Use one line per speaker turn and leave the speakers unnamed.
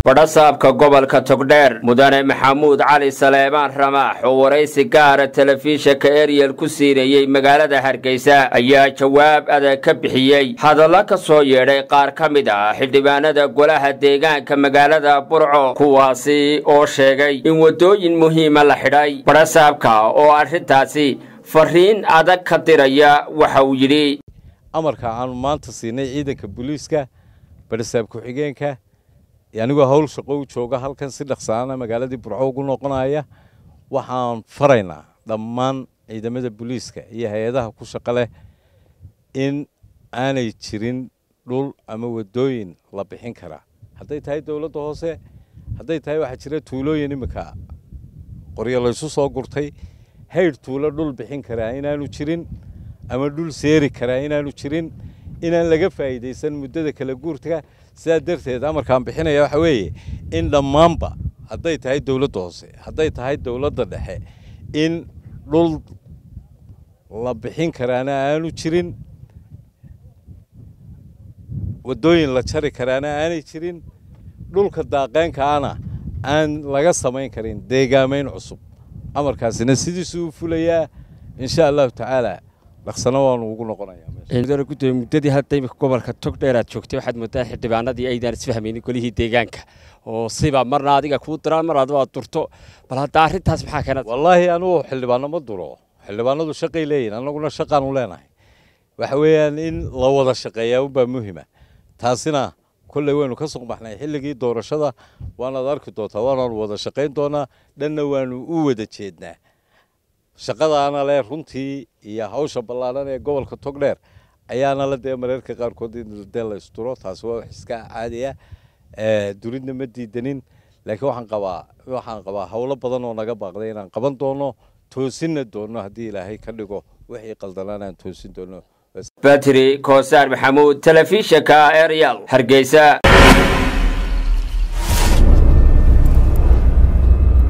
badhasaabka gobolka togdheer mudane maxamuud cali saleebaan ramaax oo waraysi gaara telefishinka eriyel ku siinayey magaalada hargeysa ayaa jawaab adag ka bixiyey hadallo ka soo yeedhay qaar ka mid ah xildhibaanada golaha deegaanka magaalada burco kuwaasi oo sheegay in waddooyin muhiima la xidhay badhasaabka oo arrintaasi fariin adag ka diraya waxa uu yidhi
amarka aanu maanta siinay ciidanka booliiska badhasaab ku-xigeenka anigoo hawl shaqo u jooga halkan si dhaqsaana magaaladii burco ugu noqonaya waxaan faraynaa dhammaan ciidamada booliiska iyo hay-adaha ku shaqo leh in aanay jirin dhul ama waddooyin la bixin karaa hadday tahay dowladda hoose hadday tahay waxaa jira tuulooyin iminka qoryo laysu soo gurtay haydh tuulo dhul bixin karaa inaanu jirin ama dhul seeri karaa inaanu jirin inaan laga faa'iidaysan muddada kala guurta sidaa darteed amarkaan bixinaya waxa weeye in dhammaanba hadday tahay dowladda hoose hadday tahay dowladda dhexe in dhul la bixin karaana aanu jirin waddooyin la jari karaana aanay jirin dhulka daaqeenkaana aan laga samayn karin deegaamayn cusub amarkaasina sidiisuu u fulayaa insha allahu tacaala dhaqsano waanu ugu noqonayaa
gudoomiye muddadii hadda imika gobolka togdheer aad joogtay waxaad moodaa xildhibaanadii aydaan isfahmaynin golihii deegaanka oo siba marna adiga kuu diraan mar adoo aad durto bal hadda arrintaas maxaa keena
wallaahi anugu xildhibaano ma duro xildhibaanadu shaqay leeyihin annaguna shaqaanu leenahay waxa weeyaan in la wada shaqeeyaa unbaa muhima taasina kolley waynu ka soo baxnay xilligii doorashada waanaad arki doontaa waanaanu wada shaqayn doonaa dhanna waanu u wada jeednaa shaqadaana le runtii iyo hawsha ballaaran ee gobolka togdheer ayaana la dee mareerka qaarkood in dee la isduro taasi waa wax iska caadiya duridna ma diidanin laakiin waxaan qabaa waxaan qabaa howlo badan oo naga baaqday inaan qaban doono toosinna doono haddii ilaahay ka dhigo wixii qaldanaan aan toosin doono
batri koosaar maxamuud telefishinka eryal hargeysa